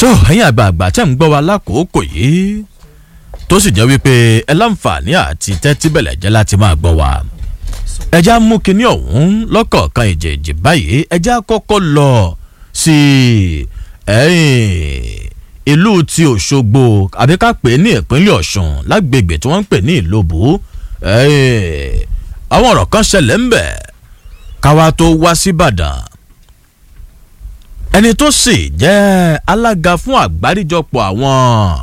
tó ẹ̀yin àgbààgbà tẹ́ ń gbọ́ wa lákòókò yìí tó sì jẹ́ wípé ẹ láǹfààní àti tẹ́tí bẹ̀lẹ̀ jẹ́ láti máa gbọ́ wa ẹjẹ́ á mú kinní ọ̀hún lọ́kọ̀ọ̀kan ìjèjì báyìí ẹjẹ́ á kọ́kọ́ lọ sí ìlú ti Òṣogbo àbí ká pè é ní ìpínlẹ̀ Ọ̀ṣun lágbègbè tí wọ́n ń pè ní Ìlóbù àwọn ọ̀rọ̀ kan ṣẹlẹ̀ ń bẹ̀ káwa tó wá sí Ìbàdàn ẹni tó sì jẹ́ alága fún àgbáríjọpọ̀ àwọn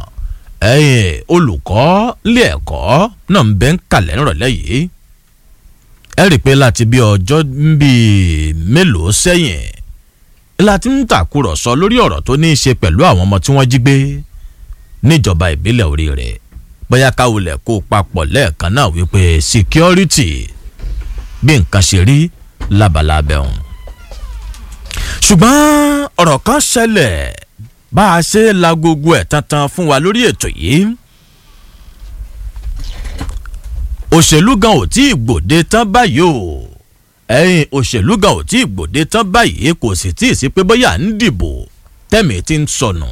olùkọ́ ilé ẹ̀kọ́ náà ń bẹ ń kalẹ̀ nírọ̀lẹ́ yìí ẹ rí i pé láti bí ọjọ́ bíi mélòó sẹ́yìn láti ń tàkúrọ̀sọ lórí ọ̀rọ̀ tó ní í ṣe pẹ̀lú àwọn ọmọ tí wọ́n jí gbé níjọba ìbílẹ̀ orí rẹ̀ bóyá káwulẹ̀ kó papọ̀ lẹ́ẹ̀kan náà wípé security bí nǹkan ṣe rí lábalábẹ́ ọ̀hún ṣùgbọ́n ọ̀rọ̀ kan ṣẹlẹ̀ bá a ṣe la gbogbo ẹ̀ tantan fún wa lórí ètò yìí òṣèlú gan ò tí ì gbòde tán báyìí o ẹ̀yin òṣèlú gan ò tí ì gbòde tán báyìí kò sì tí ì sí pé bóyá ń dìbò tẹ̀mí ti ń sọnù.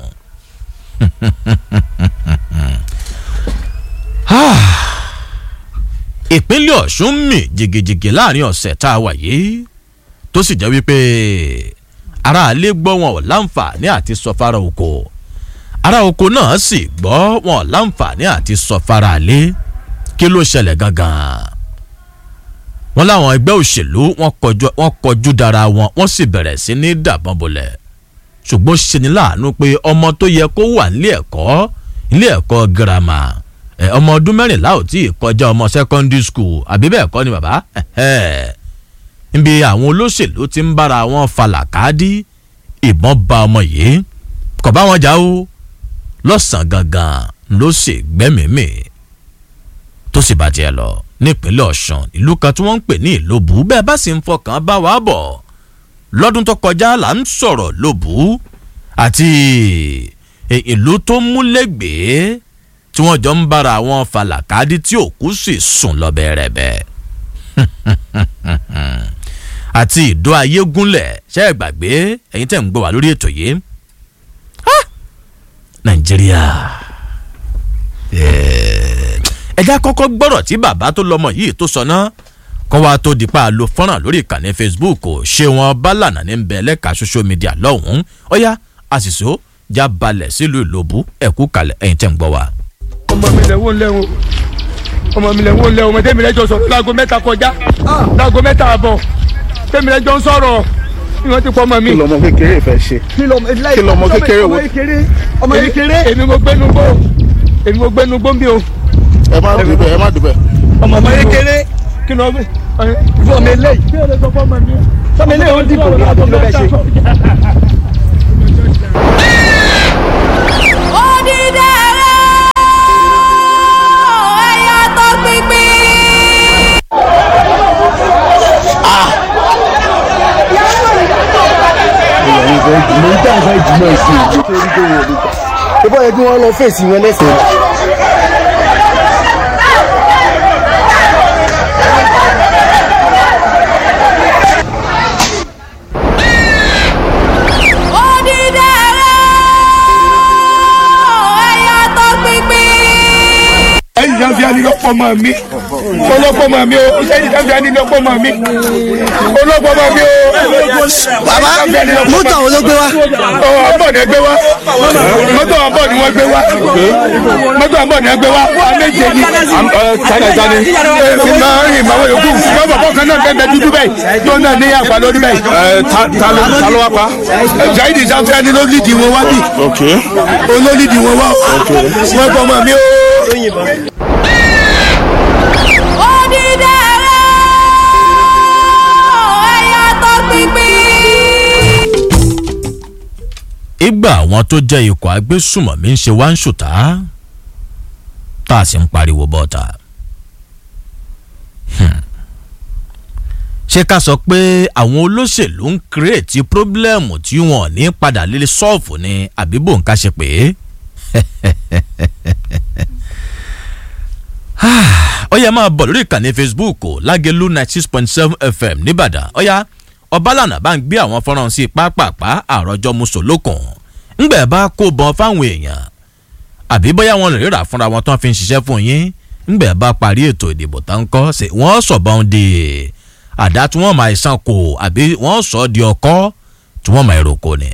ìpínlẹ̀ Ọ̀ṣun mì jìgìjìgì láàrin ọ̀sẹ̀ tá a wà yìí tó sì jẹ́ wípé aráalé gbọ́ wọn ò láǹfààní àti sọ fara oko ará oko náà sì gbọ́ wọn ò láǹfààní àti sọ fara alé kí ló ṣẹlẹ̀ gangan wọn láwọn ẹgbẹ́ òṣèlú wọn kọjú dára wọn wọ́n sì bẹ̀rẹ̀ sí ní dàbọn bolẹ̀ ṣùgbọ́n ṣe ni láàánú pé ọmọ tó yẹ kó wà nílé ẹ̀kọ́ nílé ẹ̀kọ́ girama ọmọ ọdún mẹ́rìnlá ò tí ì kọjá ọmọ secondary school àbí bẹ́ẹ̀ kọ́ ni bàbá níbi àwọn olóṣèlú ti ń bára wọn falàkádí ìbọn ba ọmọ yìí kò bá wọn jà ó lọ́sàn-án gangan ló sì gbẹ́mìímì tó sì bá tiẹ̀ lọ nípínlẹ̀ Ọ̀ṣun ìlú kan tí wọ́n ń pè ní Ìlóbù bẹ́ẹ̀ bá sì ń fọkàn bá wa bọ̀ lọ́dún tó kọjá là ń sọ̀rọ̀ Lóbù àti ìlú tó múlẹ̀gbẹ́ tí wọ́n jọ ń bára wọn falàkádí tí òkú sì sùn lọ bẹ̀rẹ̀bẹ̀ àti ìdó ayégúnlẹ̀ ṣe é gbàgbé ẹ̀yin tẹ̀ ń gbọ́ wá lórí ètò yìí Nàìjíríà ẹ̀já kọ́kọ́ gbọ́rọ̀ tí bàbá tó lọ́mọ yìí tó sọ náà kọ́ wa tó di pa lo fọ́nrán lórí ìkànnì Facebook ṣé wọn bá lànà ní bẹ́ẹ̀ lẹ́ka social media lọ́hùn-ún ọ̀yá àṣìṣó já balẹ̀ sílùú Ìlóbù ẹ̀kú kalẹ̀ ẹ̀yin tẹ̀ ń gbọ́ wá. ọmọ mi lẹ̀ wọ́n lẹ́wọ̀n ọmọ mi lẹ̀ wọ́n lẹ́wọ̀n ọmọdé mi lẹ́jọ́ sọ̀rọ̀ láago mẹ́ta kọjá láago mẹ́ta àbọ̀ tẹ́mi lẹ́jọ́ ń sọ̀rọ̀ ni wọ́n ti pọ̀ ọmọ mi. kí lọmọ kékeré fẹ́ ṣe kí lọmọ kékeré wo ọmọ kékeré èmi mo gbénu gbó èmi mo gbénu gbó ń bí o. ẹ má dùbẹ̀ ẹ má dùbẹ̀. ọmọ kékeré kí ló ń fún ọmọ eléyìí kí ló sọ fún ọmọ mi. sọmọ eléyìí ó dìbò ní àbí kí ló fẹ́ ṣe. mo ń tẹ́ àṣà ìjùmọ̀ ìsìn nítorí tó wọ̀ nípa. ìbọn yẹn kí wọ́n lọ fèsì wọn lẹ́sẹ̀. ẹ̀yin jáde àní lọ́pọ̀ ọmọ mi ọlọ́pọ̀ ọmọ mi o ẹ̀yin jáde àní lọ́pọ̀ ọmọ mi ọlọ́pọ̀ ọmọ mi o. bàbá mọ́tò àwọn ló gbé wá. ọ̀ àbọ̀ ni ẹ gbé wá mọ́tò àbọ̀ ni wọ́n gbé wá mọ́tò àbọ̀ ni ẹ gbé wá wà méje ni. tani tani. èmi máa ń rìn màwọn yòókù ṣùgbọ́n bàbá kan náà bẹ́ẹ̀ bẹ́ẹ̀ dúdú bẹ́ẹ̀ tó náà ní àpá lórí bẹ́ẹ̀. ẹ ta ta ló ta ló wá pa. Zaidi Sanfẹ́ ni ló lídìí wọn wá bí ok olólídìí wọn wá wọ́n gbọ́ ọmọ mi o. ìgbà àwọn tó jẹ́ ikọ̀ agbésùmọ̀mí ń ṣe wá ń ṣùtá tá a sì ń pariwo bọ́ta. ṣé ká sọ pé àwọn olóṣèlú ń kírètì pírọ́blẹ́mù tí wọn ò ní padà lè sọ́ọ̀fù ni àbí bò ń ká ṣe pé. ó yẹ máa bọ̀ lórí ìkànnì Facebook lágẹ̀lú ninety six point seven FM nìbàdàn ó yá ọbalànà bá ń gbé àwọn fọ́nrán sí pápápá àròjọ mùsùlùkùn ńgbẹ̀ bá kó bọ́n fáwọn èèyàn àbí bóyá wọn lè rírà fúnra wọn tán fi ń ṣiṣẹ́ fún yín ńgbẹ̀ bá parí ètò ìdìbò tá ń kọ́ ṣe wọ́n sọ̀bọ̀n di àdá tí wọ́n máa ṣàn kò àbí wọ́n sọ di ọkọ́ tí wọ́n máa roko ni.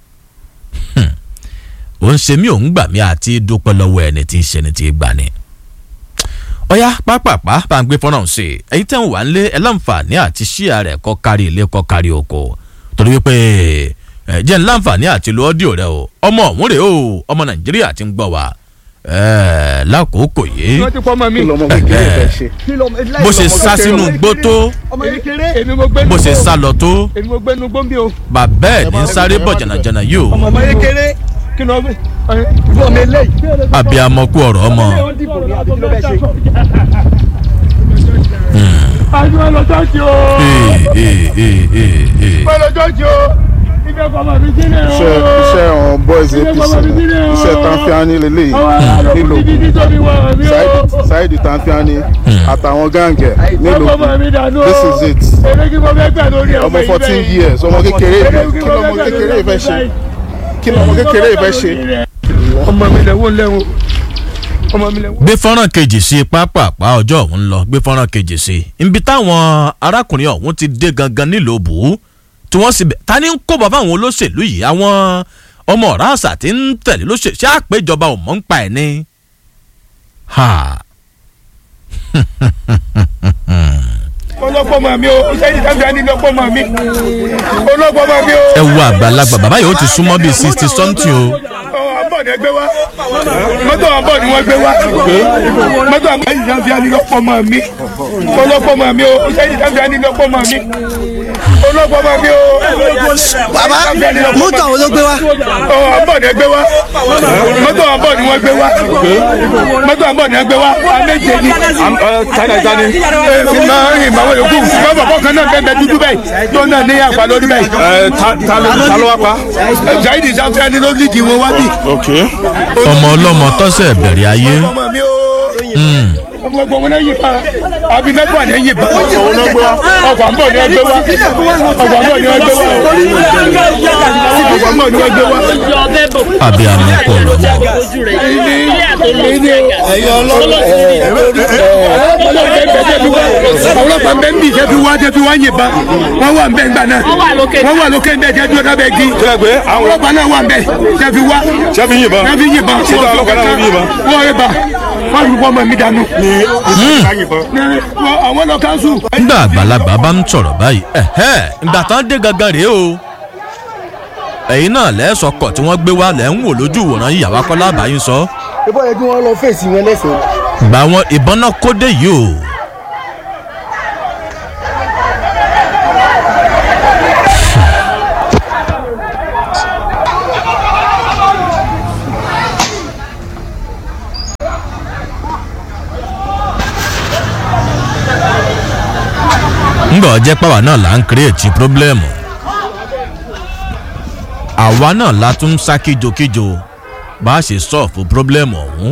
ó ń ṣe mí òun gbà mí àti dúpẹ́ lọ́wọ́ ẹni tí ń ṣe ni tí ń gbà ni. ọ̀yá pápápá bá ń gbé fọ́nrán sí i ẹ̀yin tẹ́ ń wà ń lé ẹ láǹfààní àti ṣíà rẹ̀ kọ́ kárí ilé kọ́ kárí oko torí wípé ẹ jẹ́ ń láǹfààní àti lo ọ́díò rẹ o ọmọ ọ̀hún rèé o ọmọ nàìjíríà ti ń gbọ́ wa ẹ lákòókò yìí wọ́n ti pọ́ ọmọ mi. kí lọmọ kékeré fẹ́ ṣe. bó ṣe sá sínú igbó tó èmi mo gbé bó ṣe sá lọ tó èmi mo gbé nu gbóǹbì o. bàbá ẹ̀ ní sáré bọ̀ jànàjànà yìí o ọmọ kékeré kí ló gbé. ọmọ eléyìí abiyamọ kú ọ̀rọ̀ ọmọ dìbò ní àbí kí ló fẹ́ ṣe. àjọ ọlọ́jọ́jì o. Ee, ee, ee, ee, ee. ọlọ́jọ́jì o. ibi ẹ̀kọ́ ọmọ mi sílẹ̀ o. iṣẹ́ iṣẹ́ àwọn boys apc ni iṣẹ́ tanfiani lélẹ́yìí nílò Saidi- Saidi tanfiani àtàwọn gáǹgẹ̀ nílò this is it ọmọ fourteen years ọmọ kékeré kí lọmọ kékeré fẹ́ ṣe kí lọmọ kékeré fẹ́ ṣe. ọmọ mi lẹ́wọ̀n lẹ́wọ̀n ọmọ mi lẹ́wọ̀n. gbé fọ́nrán kejì sí pápápá ọjọ́ ọ̀hún lọ gbé fọ́nrán kejì sí ibi táwọn arákùnrin ọ̀hún ti dé gangan nílùú bù ú tí wọ́n sì bẹ̀ ta ni ń kó bàbá àwọn olóṣèlú yìí àwọn ọmọ ọ̀rá àṣà tí ń tẹ̀lé lóṣèlú ṣé àpéjọba ò mọ̀ ń pa ẹ̀ ni. ha ọlọ́pọ̀ mọ̀ mi o sẹ́yìn sábẹ́ ní ọlọ́pọ̀ mọ̀ mi ọlọ́pọ̀ mọ̀ mi o. ẹ wo àgbàlagbà bàbá yìí ó ti súnmọ́ bíi sixty something o. àbọ̀ ni ẹ gbé wá mọ́tò àbọ̀ ni wọ́n gbé wá mọ́tò àbọ̀ sẹ́yìn sábẹ́ ní ọlọ́pọ̀ mọ̀ mi ọlọ́pọ̀ mọ̀ mi o sẹ́yìn sábẹ́ ní ọlọ́pọ̀ mọ̀ mi ọlọ́pọ̀ mọ̀ mi o. bàbá mọ́tò àwọn ló gbé wá. àbọ̀ ni ẹ gbé wá mọ́tò àbọ̀ ni wọ́n gbé wá mọ́tò àbọ̀ ni ẹ gbé wá àméjì ni tani tani. fi máa ń rìn máa wọ yòókù ṣùgbọ́n bàbá kan náà bẹ́ẹ̀ bẹ́ẹ̀ dúdú bẹ́ẹ̀ tó náà ní àpá lórí bẹ́ẹ̀. ẹ ta ta ló ta ló wá pa. Zaidi sanfẹ́ ni ló lídìí wọn wá bí. ok ọmọ ọlọ́mọ tọ́sẹ̀ bẹ̀rẹ̀ ayé ọmọ mi o. ọmọ ẹgbẹ́ wọn náà yí pa àbí mẹ́fà ní yí pa. ọkọ̀ àbọ̀ ni ẹgbẹ́ wa ọkọ̀ àbọ̀ ni ẹgbẹ́ wa ọkọ̀ àbọ̀ ni ẹgbẹ́ wa. abiyamọ kú ọ̀rọ̀ ọmọ. àwọn ọlọ́pàá ń bẹ ń bì jẹ́ fi wá jẹ́ fi wá yìnbọn wọ́n wà ń bẹ ńgbà náà wọ́n wà lókè ń bẹ jẹ́ dúró lábẹ́ igi kílẹ̀ pé àwọn àwọn ọlọ́pàá náà wà ń bẹ jẹ́ fi wá ṣẹ́fì yìnbọn. jẹ́ fi yìnbọn ṣé táwọn ọlọ́pàá náà fi yìnbọn. wọ́n rẹ̀ bá wọ́n fi wọ́n mọ̀ mí dànù. yìnbọn. Wọ́n- àwọn lọ káńsù. nígbà àgbàlagbà bá ń sọ̀rọ̀ báyìí ẹ̀hẹ́ ìgbà tán dé gangan rèé o ẹ̀yin náà lẹ́sọ̀kọ̀ tí wọ́n gbé wá lẹ́ ń wò lójú ìwòran yìí àwa kọ́lá àbáyín sọ ìbọn yẹn kí wọ́n lọ fèsì wọn lẹ́sìn. gbà wọn ìbọn náà kódé yìí o. ńgbà ọjẹ́ pàwọ́ náà là ń kírètì pírọ́blẹ́mù àwa náà la tún ń sá kíjokíjo bá a ṣe sọ́ọ̀fù pírọ́blẹ́mù ọ̀hún.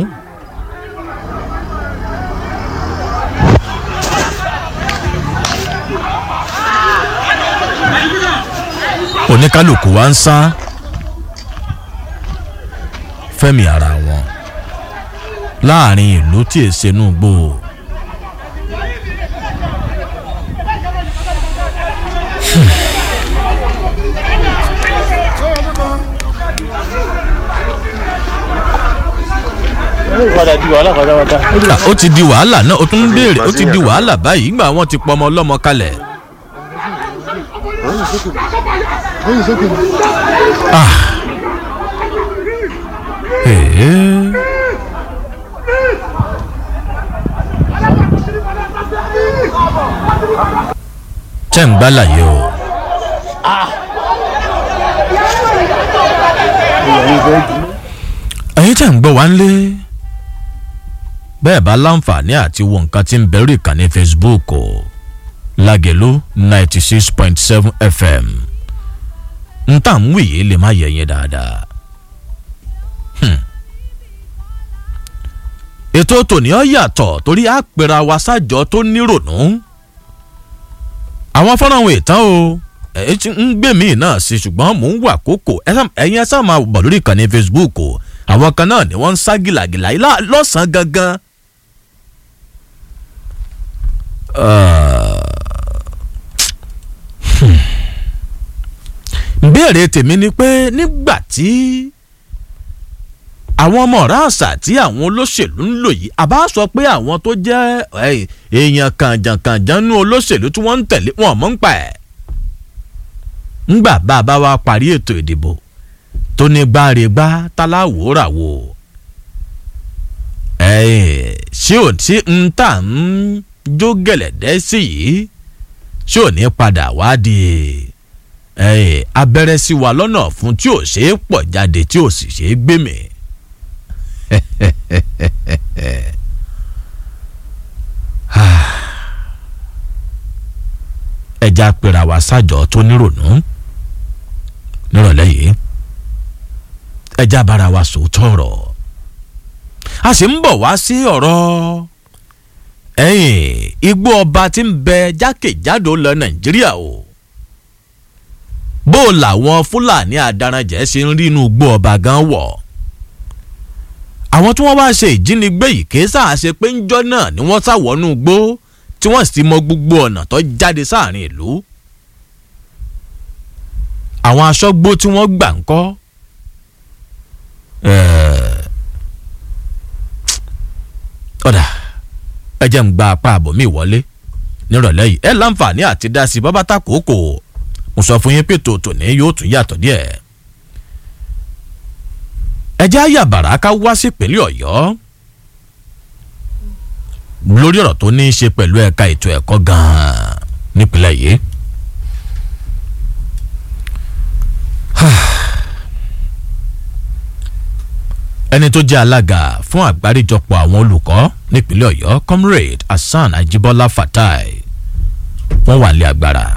oníkálukú wa ń sá fẹ́mi ara wọn láàrin ìlú tí èsè nù gbò. Ah, ó ti di wàhálà náà ó tún ń béèrè ó ti di wàhálà báyìí nígbà wọn ti pọ ọmọ ọlọ́mọ kalẹ̀. Ah. Ee. tẹ́ ń gbálàyé o. ẹ̀yin tẹ́ ń gbọ́ wá ń lé bẹ́ẹ̀ bá láǹfààní àti wo nǹkan tí ń bẹ̀rù ìkànnì facebook o lágẹ̀lú ninety six point seven fm n tà ń wì yìí lè má yẹ yẹn dáadáa. Hmm. ètò tòní ọ yàtọ̀ torí àpèrà wa sájọ tó nírònú àwọn fọ́nrán ohun ìtàn o ẹ ti ń gbé mi náà sí ṣùgbọ́n mò ń wà kókò ẹ sá- ẹ̀yin ẹ sá máa bọ̀ lórí ìkànnì facebook o àwọn kan náà ni wọ́n ń sá gìlàgìlà yìí lá- lọ́sàn-án gangan. ìbéèrè tèmi ni pé nígbà tí àwọn ọmọ ọ̀rá àṣà tí àwọn olóṣèlú ń lò yìí àbá sọ pé àwọn tó jẹ́ ẹ̀, èèyàn kànjànkànjàn nú olóṣèlú tí wọ́n ń tẹ̀lé wọn mọ̀ ń pa ẹ̀. ńgbà bá a bá wa parí ètò ìdìbò tó ní gbáregbá táláwòóràwò ẹ̀ ṣé ò tí ń tà ń jó gẹ̀lẹ̀dẹ́ sí yìí ṣé ò ní padà wá di ẹ̀, abẹ́rẹ́ sí wa lọ́nà fún tí ò ṣeé pọ̀ jáde tí ò sì ṣeé gbé mi. ẹja pera wa sájọ tó nírònú nírọ̀lẹ́ yìí ẹja bára wa sòótọ́ ọ̀rọ̀ a sì ń bọ̀ wá sí ọ̀rọ̀ ẹ̀yìn igbó ọba tí ń bẹ jákèjádò lọ nàìjíríà o bó làwọn fúlàní adaranjẹ ṣe ń rí inú igbó ọba gan wọ̀ àwọn tí wọ́n wá ṣe ìjínigbé yìí kì í sáà ṣe pé ńjọ́ náà ni wọ́n sáwọ́nú igbó tí wọ́n sì mọ gbogbo ọ̀nà tó jáde sáàrin ìlú àwọn aṣọ́gbó tí wọ́n gbà ń kọ́ ọ̀dà ẹ jẹ́ ń gba apá àbọ̀ mi wọlé nírọ̀lẹ́ yìí ẹ láǹfààní àti dá sí bábá ta kòókò mo sọ fún yín pé tòótọ́ ní yóò tún yàtọ̀ díẹ̀ ẹ jẹ́ àyàbàrà ká wá sí ìpínlẹ̀ ọ̀yọ́ lórí ọ̀rọ̀ tó ní í ṣe pẹ̀lú ẹ̀ka ètò ẹ̀kọ́ gan-an nípínlẹ̀ yìí. ẹni tó jẹ́ alága fún àgbáríjọpọ̀ àwọn olùkọ́ nípínlẹ̀ ọ̀yọ́ comrade hasan ajibola fatai wọ́n wà lé agbára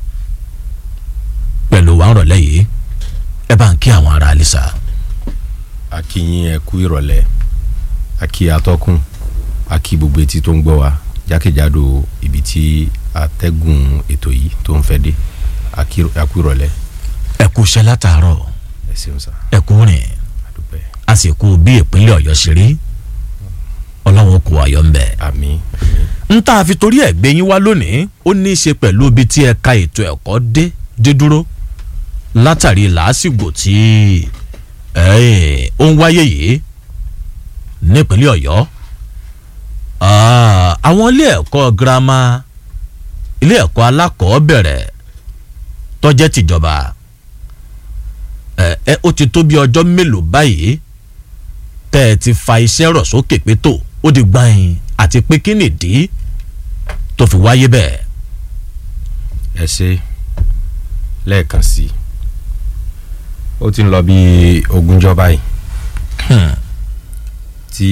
pẹ̀lú wa ń rọ̀lẹ́ yìí ẹ bá ń kí àwọn ará alisa. akínyìn ẹ kú ìrọ̀lẹ́ akí atọ́kùn akí gbogbo etí tó ń gbọ́ wa jákèjádò ibi tí atẹ́gùn ètò yìí tó ń fẹ́ dé akí akú ìrọ̀lẹ́ ẹ kú iṣẹ́ látàárọ̀ ẹ ṣeun sá ẹ kú rìn àdúpẹ́ a sì kú bí ìpínlẹ̀ ọ̀yọ́ ṣe rí ọlọ́run kò ayọ̀ ń bẹ̀. àmín àmín ń tá a fi torí ẹ̀ gbé yín wá lónìí ó ní í ṣe pẹ̀lú ibi tí ẹ̀ka ètò ẹ̀kọ́ dé dé dúró látàrí làásìgbò tí ẹ̀, ó ń wáyé yìí nípínlẹ̀ ọ̀yọ́ Ah, àwọn ilé ẹ̀kọ́ girama ilé ẹ̀kọ́ alákọ̀ọ́bẹ̀rẹ̀ tọ́jẹ́ tìjọba ẹ ẹ ó ti tó bí ọjọ́ mélòó báyìí tẹ́ ẹ ti fa iṣẹ́ rọ̀ sókè pé tó ó di gbàyìn àti pé kí nìdí tó fi wáyé bẹ́ẹ̀. ẹ ṣe lẹ́ẹ̀kan sí i ó ti ń lọ bí ogúnjọ́ báyìí tí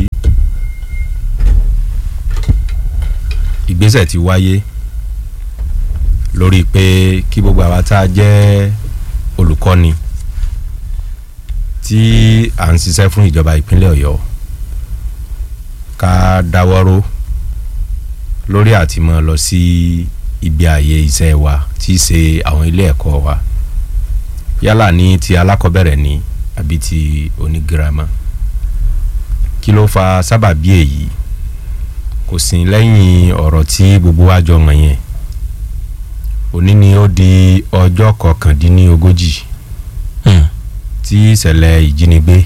ìgbésẹ̀ ti wáyé lórí pé kí gbogbo àwa tá a jẹ́ olùkọ́ni tí à ń ṣiṣẹ́ fún ìjọba ìpínlẹ̀ ọ̀yọ́ ká dáwọ́rọ́ lórí àti máa lọ sí ibi ààyè iṣẹ́ wa tí í ṣe àwọn ilé ẹ̀kọ́ wa yálà ní ti alákọ̀ọ́bẹ̀rẹ̀ ni àbí ti onígírámà kí ló fa sábàbí èyí kò sí lẹ́yìn ọ̀rọ̀ tí gbogbo wa jọ mọ̀ yẹn òní ni ó di ọjọ́ kọkàndínlógójì tí ìṣẹ̀lẹ̀ ìjínigbé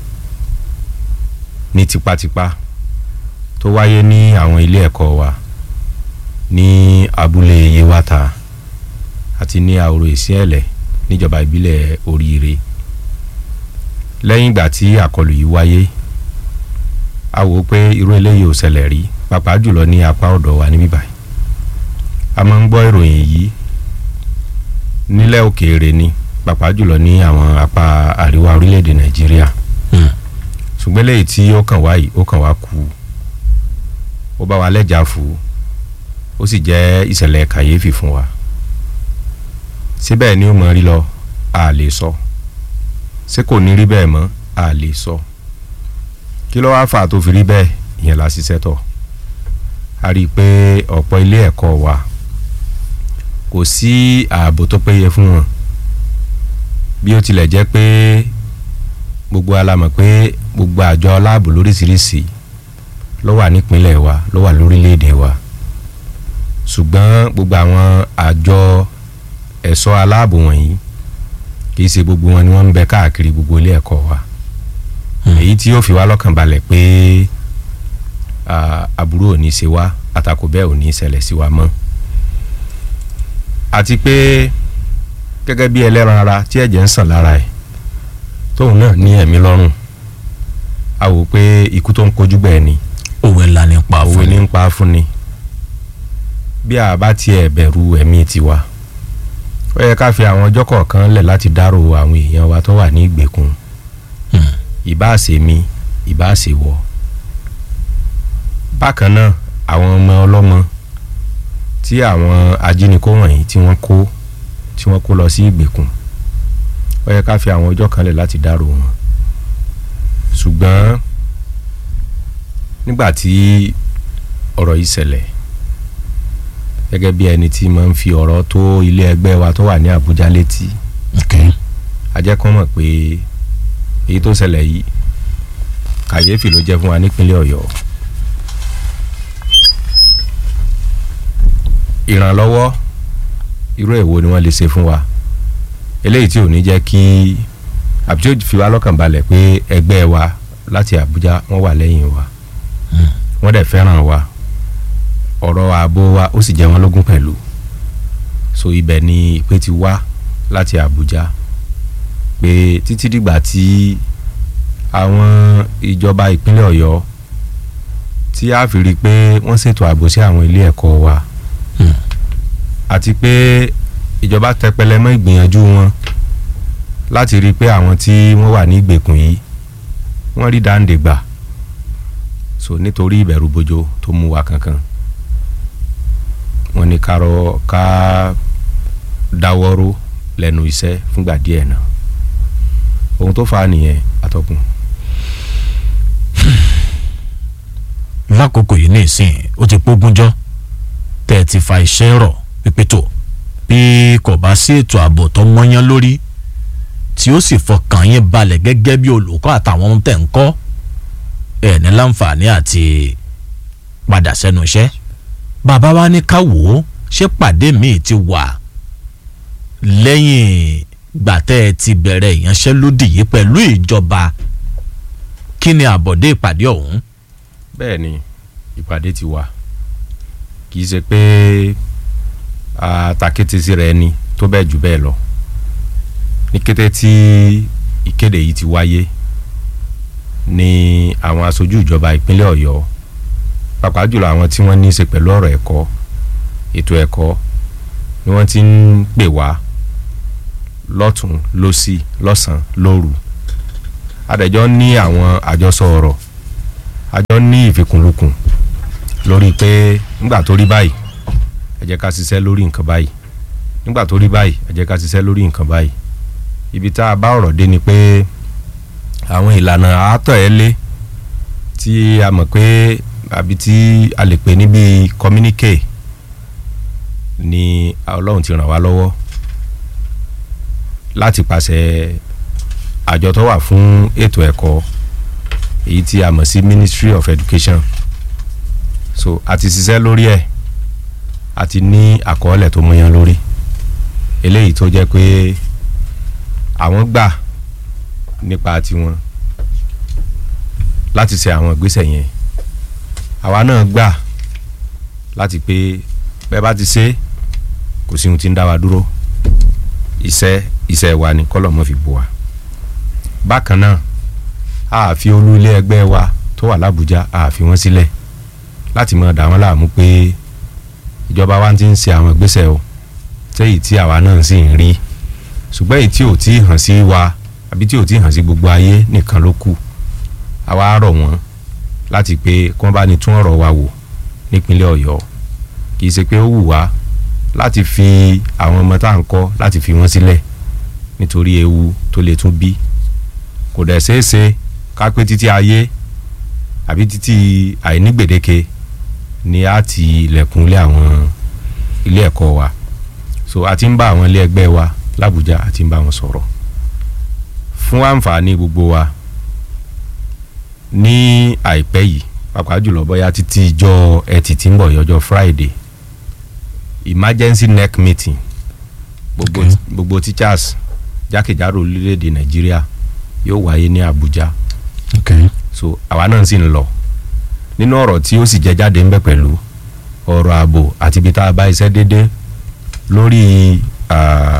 ní tipátipá tó wáyé ní àwọn ilé ẹ̀kọ́ wa ní abúlé yewata àti ní àwòrò ìsíẹ̀lẹ̀ níjọba ìbílẹ̀ oríire lẹ́yìn ìgbà tí àkọlù yìí wáyé a wò ó pé irú eléyìí ò ṣẹlẹ̀ rí pàápàá jùlọ ní apá ọ̀dọ̀ wa níbí báyìí a máa ń gbọ́ ìròyìn yìí nílẹ̀ òkèèrè ni pàápàá jùlọ ní àwọn apá àríwá orílẹ̀-èdè nàìjíríà ṣùgbọ́n eléyìí tí ó kàn wá yìí ó kàn wá kú ó bá wa lẹ́jà fún ó sì jẹ́ ìṣẹ̀lẹ̀ kàyéfì fún wa síbẹ̀ ni ó mọ̀ rí lọ a lè sọ ṣé kò ní rí bẹ́ẹ̀ mọ́ a lè sọ kí ló wá fà tó fi rí bẹ́ẹ̀ ìyẹn la ṣiṣẹ́ tọ̀ a rí i pé ọ̀pọ̀ ilé ẹ̀kọ́ wa kò sí ààbò tó péye fún wọn bí ó tilẹ̀ jẹ́ pé gbogbo alamọ̀ pé gbogbo àjọ aláàbò lóríṣiríṣi ló wà nípínlẹ̀ wa ló wà lórílẹ̀‐èdè wa ṣùgbọ́n gbogbo àwọn àjọ ẹ̀ṣọ́ aláàbò wọ̀nyí kì í ṣe gbogbo wọn ni wọ́n ń bẹ káàkiri gbogbo ilé ẹ̀kọ́ wa èyí tí yóò fi wá lọ́kàn balẹ̀ pé ah, aburú ò ní ṣe wá àtakò bẹ́ẹ̀ ò ní ṣẹlẹ̀ sí wa mọ́ àti pé gẹ́gẹ́ bí ẹlẹ́ran ara tí ẹ̀jẹ̀ ń sàn lára ẹ̀ tóun náà ní ẹ̀mí lọ́rùn a wò pé ikú tó ń kojú bẹ́ẹ̀ ni òwe ńlá ní pa òwe fún ní ni ń pa fún ni bí a bá tiẹ̀ bẹ̀rù ẹ̀mí tiwa ó yẹ ká fi àwọn ọjọ́ kọ̀ọ̀kan lẹ̀ láti dárò àwọn èèyàn wa tó wà ní ìgbèkùn Hmm. ìbáàṣe mi ìbáàṣe wọ bákan náà àwọn ọmọ ọlọ́mọ tí àwọn ajínigbó wọ̀nyí tí wọ́n kó tí wọ́n kó lọ sí ìgbèkùn ó yẹ ká fi àwọn ọjọ́ kan lẹ̀ láti dárò wọn ṣùgbọ́n nígbà tí ọ̀rọ̀ yìí ṣẹlẹ̀ gẹ́gẹ́ bí ẹni tí máa ń fi ọ̀rọ̀ tó ilé ẹgbẹ́ wa tó wà ní Àbújá létí Okay. a jẹ́ kán mọ̀ pé èyí tó ṣẹlẹ̀ yìí kàyéfì ló jẹ́ fún wa nípínlẹ̀ Ọ̀yọ́ ìrànlọ́wọ́ irú èwo ni wọ́n lè ṣe fún wa eléyìí tí ò ní jẹ́ kí àbí tí ó fi wá lọ́kàn balẹ̀ pé ẹgbẹ́ wa láti Àbújá wọ́n wà lẹ́yìn wa wọ́n dẹ̀ fẹ́ràn wa ọ̀rọ̀ ààbò wa ó sì jẹ́ wọn lógún pẹ̀lú so ibẹ̀ ni ìpè ti wá láti Àbújá pé títí dìgbà tí àwọn ìjọba ìpínlẹ̀ Ọ̀yọ́ tí a fi rí i pé wọ́n ṣètò ààbò sí àwọn ilé ẹ̀kọ́ wa Hmm. àti pé ìjọba tẹpẹlẹ mọ́ ìgbìyànjú wọn láti rí i pé àwọn tí wọ́n wà ní ìgbèkùn yìí wọ́n rí dáǹdè gbà so nítorí ìbẹ̀rù bojo tó mú wa kankan wọ́n ní ká rọ ká dáwọ́rọ́ lẹ́nu iṣẹ́ fúngbà díẹ̀ náà ohun tó fà á nìyẹn atọ́kùn. lákòókò yìí ní ìsìn ó ti pógúnjọ́ tẹ́ ẹ ti fa iṣẹ́ rọ̀ pípé tó bí kò bá sí ètò ààbò tó mọ́yán lórí tí ó sì fọkàn yín balẹ̀ gẹ́gẹ́ bí olùkọ́ àtàwọn ohun tẹ̀ ń kọ́ ẹ̀ ní láǹfààní àti padà sẹ́nu iṣẹ́ bàbá wa ní ká wò ó ṣé pàdé míì ti wà lẹ́yìn gbàtẹ́ ẹ ti bẹ̀rẹ̀ ìyanṣẹ́lódì yìí pẹ̀lú ìjọba kí ni àbọ̀dé ìpàdé ọ̀hún. bẹ́ẹ̀ ni ìpàdé ti wà kì í ṣe pé àtàkété sí rẹ ni tó bẹ́ẹ̀ jù bẹ́ẹ̀ lọ ní kété tí ìkéde yìí ti wáyé ni àwọn aṣojú ìjọba ìpínlẹ̀ Ọ̀yọ́ pàápàá jùlọ àwọn tí wọ́n ní í ṣe pẹ̀lú ọ̀rọ̀ ẹ̀kọ́ ètò ẹ̀kọ́ ni wọ́n ti ń pè wá lọ́tún lọ́sì lọ́sàn lóru adẹ̀jọ́ ní àwọn àjọsọ ọ̀rọ̀ àjọ ní ìfikùnlukùn lórí pé nígbà tó rí báyìí ẹ jẹ́ ká ṣiṣẹ́ lórí nǹkan báyìí nígbà tó rí báyìí ẹ jẹ́ ká ṣiṣẹ́ lórí nǹkan báyìí ibi tá a bá ọ̀rọ̀ dé ni pé àwọn ìlànà àátọ̀ ẹ lé tí a mọ̀ pé àbí tí a lè pè ní bíi communique ni ọlọ́run ti ràn wá lọ́wọ́ láti pàṣẹ àjọ tó wà fún ètò ẹ̀kọ́ èyí tí a mọ̀ sí Ministry of Education so a ti ṣiṣẹ́ lórí ẹ̀ a ti ní àkọọ́lẹ̀ tó mọyán lórí eléyìí tó jẹ́ pé àwọn gbà nípa tiwọn láti ṣe àwọn ìgbésẹ̀ yẹn àwa náà gbà láti pé bẹ́ẹ̀ bá ti ṣe kò sí ohun tí ń dá wa dúró iṣẹ́ iṣẹ́ wa ni kọ́lọ̀ mọ́ fi bò wá bákan náà a fi olú ilé ẹgbẹ́ wa tó wà lábújá a fi wọ́n sílẹ̀ láti máa dà wọ́n láàmú pé ìjọba wa ti ń ṣe àwọn ìgbésẹ̀ o tẹ́yì tí àwa náà sì ń rí ṣùgbọ́n èyí tí ò tí ì hàn sí wa àbí tí ò tí ì hàn sí gbogbo ayé nìkan ló kù àwa rọ̀ wọ́n láti pé kí wọ́n bá ní tún ọ̀rọ̀ wa wò nípínlẹ̀ ọ̀yọ́ kì í ṣe pé ó wù wá láti fi àwọn ọmọ tá à ń kọ́ láti fi wọ́n sílẹ̀ nítorí ewu tó lè tún bí kò dẹ̀ ṣeé ṣe ká pé títí ayé àbí títí àìnígbèdéke ni a ti ilẹ̀kùn ilé àwọn ilé ẹ̀kọ́ wa so a ti ń bá àwọn ilé ẹgbẹ́ wa làbújá a ti ń bá wọn sọ̀rọ̀ fún àǹfààní gbogbo wa ní àìpẹ́ yìí pàápàá jùlọ bóyá títí ìjọ ẹtì tí ń bọ̀ yọjọ́ friday emergency neck meeting gbogbo, Okay. gbogbo teachers jákèjádò orílẹ̀-èdè nàìjíríà yóò wáyé ní abuja okay. so àwa náà sì ń lọ nínú ọ̀rọ̀ tí ó sì jẹ jáde ń bẹ̀ pẹ̀lú ọ̀rọ̀ ààbò àti ibi tá a bá iṣẹ́ dédé lórí ah,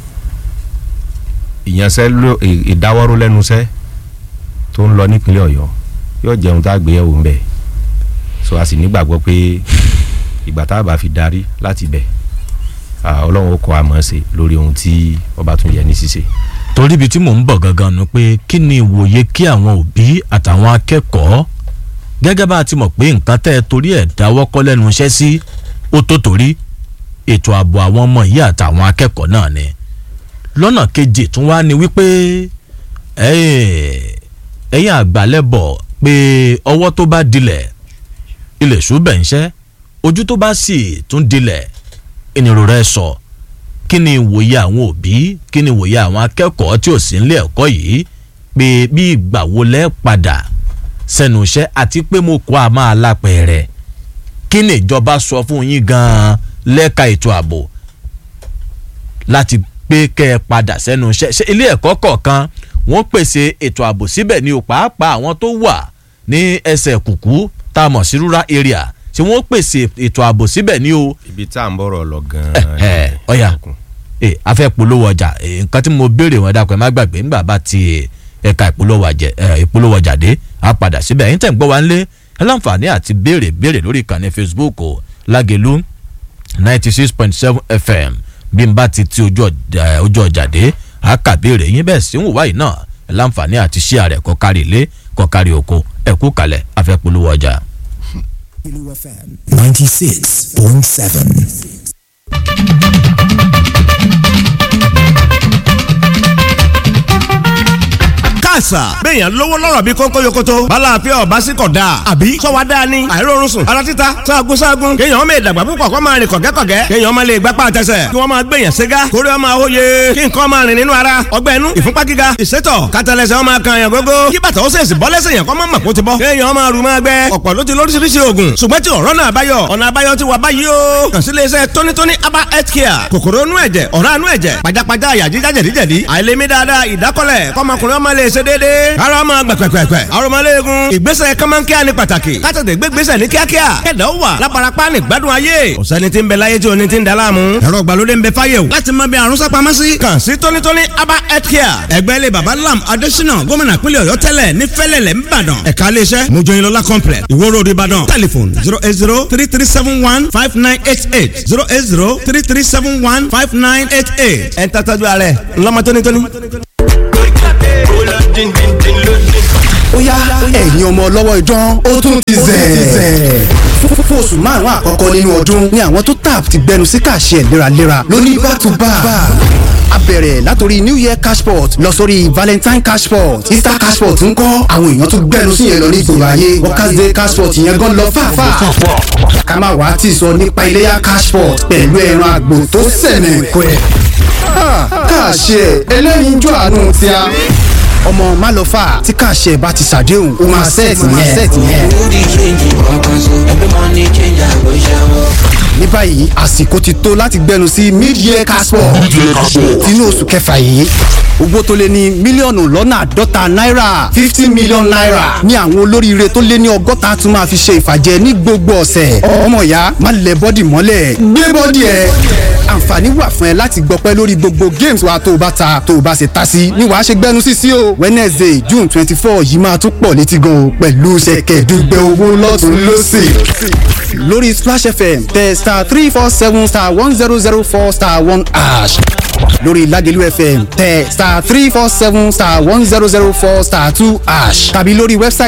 ìyanṣẹ́ ló- ì- ìdáwọ́rú lẹ́nu iṣẹ́ tó ń lọ nípínlẹ̀ ọ̀yọ́ yóò jẹun tá a gbé yẹ̀wò ń bẹ̀ so a sì nígbàgbọ́ pé ìgbà tá a bá fi darí láti bẹ̀ ah, ọlọ́run ó kọ́ àmọ́ ṣe lórí ohun tí ọba tún yẹ ní ṣíṣe. torí ibi tí mò ń bọ̀ gangan nu pé kí ni ìwòye kí àwọn òbí àtàwọn akẹ́kọ̀ọ́ gẹ́gẹ́ bá a ti mọ̀ pé nǹkan tẹ́ ẹ torí ẹ̀ dáwọ́ kọ́ lẹ́nu iṣẹ́ sí ó tó torí ètò ààbò àwọn ọmọ yìí àtàwọn akẹ́kọ̀ọ́ náà ni lọ́nà kejì tún wá ní wípé ẹ̀, ẹ̀yin àgbàlẹ́bọ̀ pé ọwọ́ tó bá dilẹ̀ ilẹ̀ ṣùgbọ́n ń ṣẹ́ ojú tó bá sì tún dilẹ̀ ìnirò rẹ̀ sọ. So kí ni ìwòye àwọn òbí kí ni ìwòye àwọn akẹ́kọ̀ọ́ tí ò sí nílé ẹ̀kọ́ yìí pé bí ìgbà wo lẹ́ padà sẹ́nu iṣẹ́ àti pé mo kọ́ a máa lápẹ̀rẹ̀ kí ni ìjọba sọ fún yín gan-an lẹ́ka ètò ààbò láti pé kẹ́ ẹ padà sẹ́nu iṣẹ́ ṣé ilé ẹ̀kọ́ kọ̀ọ̀kan wọ́n pèsè ètò ààbò síbẹ̀ ni ò pàápàá àwọn tó wà ní ẹsẹ̀ kùkú tá a mọ̀ sí rural area ṣé wọ́n pèsè ètò ààbò síbẹ̀ ni o ibi tá à ń bọ̀rọ̀ lọ ẹ gan-an. ọ̀yà ẹ afẹ́ polówó ọjà ẹ, nǹkan tí mo béèrè wọn dàpọ̀ ẹ má gbàgbé ńgbà bá ti ẹ̀ka ìpolówó ọjà ẹ, ìpolówó ọjà dé á padà síbẹ̀ ẹ̀yin tẹ̀ ń gbọ́ wa ńlé ẹ láǹfààní àti béèrè béèrè lórí ìkànnì facebook o lágẹ̀lú ninety six point seven fm bí n bá ti ti ojú ọjà ojú ọjà dé á kà béèrè yín bẹ́ẹ̀ sí ń wùwá yìí náà ẹ láǹfààní àti ṣí àrẹ kọ́ kárí ilé kọ́ kárí oko ẹ kú kalẹ̀ afẹ́ polówó ọjà. FM 96.7. káàsà béèyàn lówó lọ́rọ̀ bí kónkó yokoto bala àfẹ́ ọ̀bá sí kọ̀ dáa àbí sọ́wọ́ dáa ni àìrórun sùn ara títa sáàgùn sáàgùn kéèyàn ọmọ ìdàgbà púpọ̀ kọ́ máa rìn kọ̀gẹ́kọ̀gẹ́ kéèyàn ọmọ lè gbápá àtẹsẹ̀ kí wọ́n máa gbèyàn ségá kórè ọmọ àwòye kí nǹkan máa rìn nínú ara ọgbẹ́ inú ìfúnpá gíga ìsétọ̀ kátàlẹ́sẹ̀ ọmọ kan yàn gógó kí bàtà ó sèṣì bọ́ lẹ́sẹ̀ yàn kọ́ mọ́ mọ̀ kó ti bọ́ kéèyàn ọmọ àrùn máa gbẹ ọ̀pọ̀ ló ti lóríṣiríṣi oògùn ṣùgbọ́n tí ọ̀rọ̀ náà báyọ̀ ọ̀nà àbáyọ ti wà báyìí o kàn sí iléeṣẹ́ tónítóní aba health care kòkòrò inú ẹ̀jẹ̀ ọ̀rá inú ẹ̀jẹ̀ pajápajá àyà jíjá jẹ̀díjẹ̀dí àìlèmí dáadáa ìdákọ́lẹ̀ kọ́mọkùnrin ọmọ lè ṣe déédéé ara ọmọ gbẹ̀pẹ̀pẹ̀pẹ̀ arọmọléegun ìgbésẹ̀ kọ́mọ́nkíá ni pàtàkì kátàdé gbégbésẹ̀ ní kíákíá kẹ̀dá ó wà láparapá ní gbádùn ayé ọ̀sẹ́ni tí ń bẹ láyé tí oní ti ń daláàmú ẹ̀rọ ìgbàlódé ń bẹ fáyé o láti mọ bí àrùn sápamọ́ sí. kàn sí tónítóní aba health care ẹgbẹ́ ilé baba lam adésínà gómìnà pínlẹ̀ ọ̀yọ́ tẹ́lẹ̀ ní fẹ́lẹ̀lẹ̀ ńbàdàn ẹ̀ka iléeṣẹ́ mojoyinlola complex ìwó road ìbàdàn telephone zero eight zero three three seven one five nine eight eight zero eight zero three three seven one five nine eight eight ẹ̀ ń tàtàjú ààrẹ ńlọmọ tónítóní. ó yá ẹ̀yin ọmọ ọlọ́wọ́ idán ó tún ti zẹ̀. fún oṣù márùn-ún àkọ́kọ́ nínú ọdún ni àwọn tó tap ti gbẹnu sí kàṣẹ léraléra lóní back to back. a bẹ̀rẹ̀ látòrí new year cashport lọ sórí valentine cashport easter cashport ń kọ́ àwọn èèyàn tó gbẹnu sí yẹn lọ ní ìgboro ayé workers day cashport yẹn gan lọ fàáfàá. ká má wàá tì sọ nípa iléyà cashport pẹ̀lú ẹran àgbò tó sẹ̀nẹ̀ pẹ́. kàṣẹ ẹlẹ́yinjú àánú tí a ọmọ málọ́fà tí kàṣẹ bá ti ṣàdéhùn ó máa sẹ́ẹ̀tì yẹn. ní báyìí àsìkò ti tó láti gbẹnu sí mid-year caspo tinú oṣù kẹfà yìí owó tó lé ní mílíọ̀nù lọ́nà àádọ́ta náírà fifty million naira ní àwọn olóríire tó lé ní ọgọ́ta tún máa fi ṣe ìfàjẹ ní gbogbo ọ̀sẹ̀ ọmọ ìyá má lẹ bọ́dì mọ́lẹ̀ gbé bọ́dì ẹ̀ àǹfààní wà fún ẹ láti gbọpẹ́ lórí gbogbo games wa tó o bá ta tó o bá ṣe ta sí ni wàá ṣe gbẹnu sí sí o wednesday june twenty four yìí máa tún pọ̀ létí gan o pẹ̀lú ṣẹ̀kẹ̀dùgbẹ̀ owó lọ́tún lọ́sì lórí splash fm tẹ star three four seven star one zero zero four star one ash lórí lagelu fm tẹ star three four seven star one zero zero four star two ash tàbí lórí wẹ́bsáìtì.